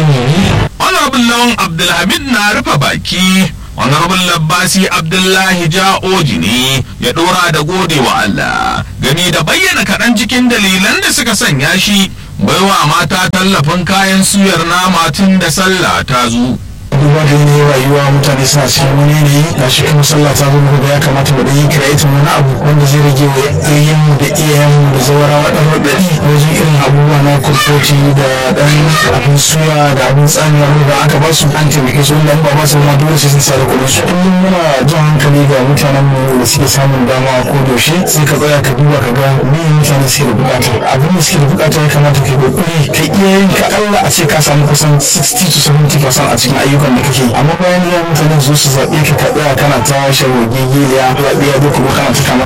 ilimi honorable lawan abdulhamid na rufe baki honorable labbasi abdullahi ja'oji ne ya dora da gode wa allah gani da bayyana kaɗan cikin dalilan da suka sanya shi baiwa mata tallafin kayan suyar nama tun da sallah ta zo duba da yanayin rayuwa mutane suna cikin wani yanayi ga shi kuma sallah ta zama da ya kamata mu yi create wani abu wanda zai rage wa yayin da iyayen da zawarawa dan radadi wajen irin abubuwa na kurkoti da dan abin suya da abin tsamiya da aka ba su an taimake su wanda ba ba su ma dole sai sun sa da kuɗin su kullum muna jan hankali ga mutanen mu da suke samun dama ko yaushe sai ka tsaya ka duba ka ga me mutane suke da bukata abin da suke da bukata ya kamata ka yi kokari ka iyayen ka Allah a ce ka samu kusan 60 to 70% a cikin ayyukan abubuwan da kake amma bayan ya mutane su su zaɓe ka ka tsaya kana ta shagogi giliya zaɓe ya duk kuma kana ta kama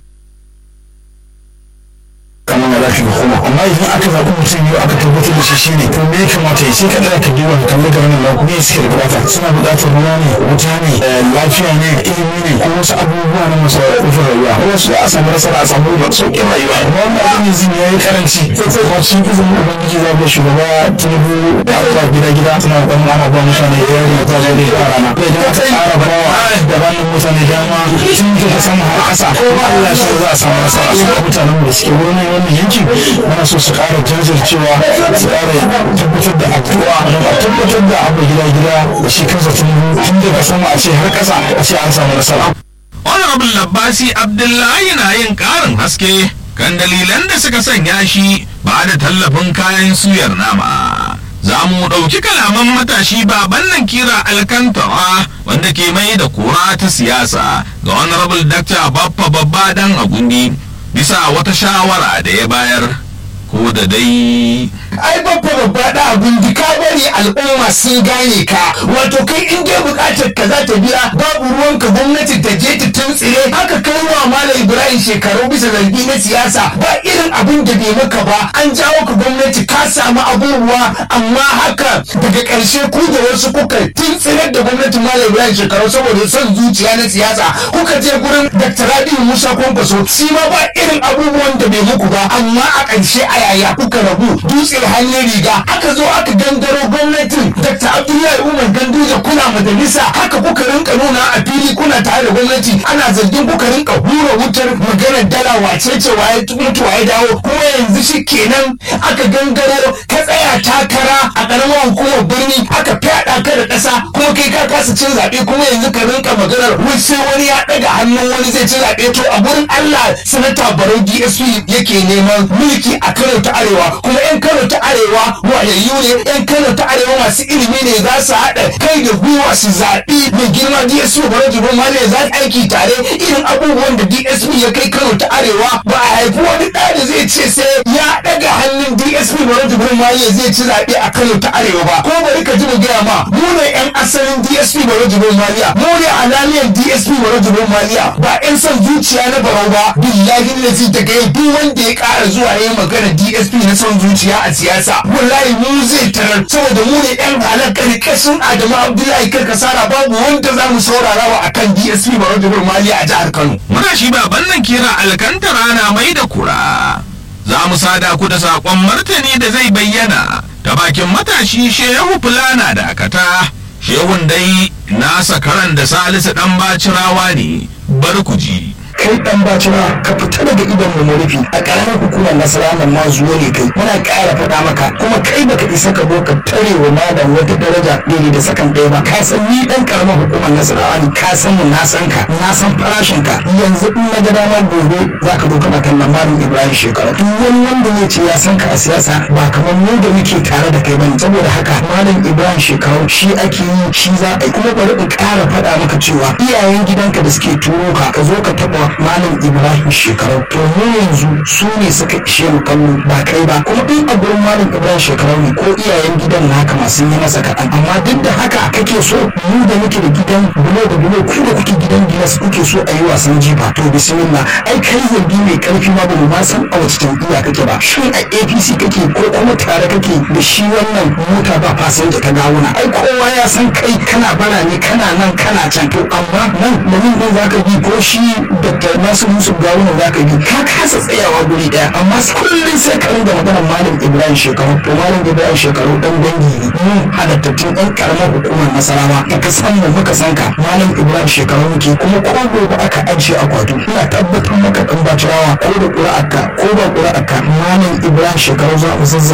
kamar da zaka hukuma amma idan aka zaɓi mutum yau aka tabbatar da shi shine to me ya kamata ya sai ka tsaya ka duba ka kalli da wannan lafiya me suke da bukata suna buƙatar ruwa ne wuta ne lafiya ne ilimi ne ko wasu abubuwa na masu rufin rayuwa ko wasu a samu nasara a samu da sauƙin rayuwa amma wannan abin yanzu ya yi karanci kuma cikin izinin ubangiji za mu shugaba tinubu da abubuwa gida gida suna ɗan ana ba mutane ya yi ta zo da rana idan aka ƙara ba da wannan mutane dama tun da sama har ƙasa ko Allah shi za a samu nasara su mutanen da suke wurin wannan yanki muna so su ƙara jajircewa su ƙara tabbatar da addu'a a tabbatar da abu gida gida da shi kansa tun daga sama a ce har ƙasa a ce an samu nasara. honorable labbasi abdullahi na yin ƙarin haske kan dalilan da suka sanya shi ba da tallafin kayan suyar nama za mu ɗauki kalaman matashi baban nan kira alkantawa wanda ke mai da kura ta siyasa ga honorable dr baffa babba dan agundi bisa wata shawara da ya bayar ko da dai ai babba babba da abin ka bari al'umma sun gane ka wato kai in dai bukatar ka za ta biya babu ruwanka gwamnati ta je ta tuntsire haka kai wa malam ibrahim shekaru bisa zargi na siyasa ba irin abin da bai maka ba an jawo ka gwamnati ka samu abubuwa amma haka daga ƙarshe ku da wasu kuka tuntsirar da gwamnatin malam ibrahim shekaru saboda son zuciya na siyasa kuka je gurin dr rabiu musa kwankwaso shi ma ba irin abubuwan da bai muku ba amma a ƙarshe a yaya kuka rabu dutse hannun riga aka zo aka gangaro gwamnatin dr abdullahi umar ganduje kuna majalisa haka kuka rinka nuna a fili kuna tare da gwamnati ana zargin kuka rinka hura wutar maganar dala wace ce waye mutu waye dawo kuma yanzu shi kenan aka gangaro ka tsaya takara a ƙaramar hukumar birni aka fyaɗa ka da ƙasa kuma kai ka kasa cin zaɓe kuma yanzu ka rinka maganar wai sai wani ya ɗaga hannun wani zai ci zaɓe to a gurin allah sanata barau dsp yake neman mulki a kano ta arewa kuma 'yan kano ta arewa wayayyu ne 'yan kano ta arewa masu ilimi ne za su haɗa kai da gwiwa su zaɓi mai girma dsp barau jibrin mali za su aiki tare irin abubuwan da dsp ya kai kano ta arewa ba a haifi wani ɗa da zai ce sai ya ɗaga hannun dsp barau jibrin mali zai ci zaɓe a kano ta arewa ba ko bari ka ji mu gaya ma mu ne 'yan asalin dsp barau jibrin maliya mu ne alaliyan dsp barau jibrin maliya ba 'yan son zuciya na barau ba billahi lazi daga yau duk wanda ya ƙara zuwa ya yi magana dsp na son zuciya a siyasa wallahi mu zai tarar saboda mu ne 'yan halar karkashin adamu abdullahi karkasara babu wanda za mu saurara wa akan dsp barau jibrin maliya a jihar kano muna shi baban nan kira alkantara na mai da kura za mu sada ku da saƙon martani da zai bayyana ta bakin matashi shehu fulana da akata shehun dai nasa karan da salisu dan bacirawa ne bar ku ji kai dan bacina ka fita daga idon mu rufi a karamar hukumar nasara nan ma zuwa ne kai muna ƙara faɗa maka kuma kai baka isa ka zo ka tare wa malam wata daraja daidai da sakan ɗaya ba ka san ni dan karamar hukumar nasara ne ka san mu na san ka na san farashin ka yanzu in na ga dama gobe za ka zo kana kallon malam ibrahim shekara duk wani wanda ya ce ya san ka a siyasa ba kamar mu da muke tare da kai bane saboda haka malam ibrahim shekaru shi ake yi shi za a yi kuma bari in ƙara faɗa maka cewa iyayen gidanka da suke turo ka ka zo ka taɓa malam ibrahim shekaru to mu yanzu su ne suka ishe mu kallo ba kai ba kuma in a gurin malam ibrahim shekaru ne ko iyayen gidan naka masu yi masa kaɗan amma duk da haka kake so mu da muke da gidan bulo da bulo ku da kuke gidan gilas kuke so a yi wasan jifa to bismillah ai kai zargi mai karfi ma ba mu ma san a wace jam'iyya kake ba shin a apc kake ko kuma tare kake da shi wannan mota ba obasanjo ta gawuna ai kowa ya san kai kana bara ne kana nan kana can to amma nan da nan din zaka bi ko shi dr nasu musu gawuna zaka bi ka kasa tsayawa guri daya amma kullum sai ka ringa magana malam ibrahim shekaru to malam ibrahim shekaru dan dangi ne mu halattattun ɗan karamar hukumar nasarawa da ka san mu muka san ka malam ibrahim shekaru muke kuma ko gobe aka ajiye akwatu ina tabbatar maka dan bacirawa ko da ƙura'arka ko ba ƙura'arka malam ibrahim shekaru za mu zazza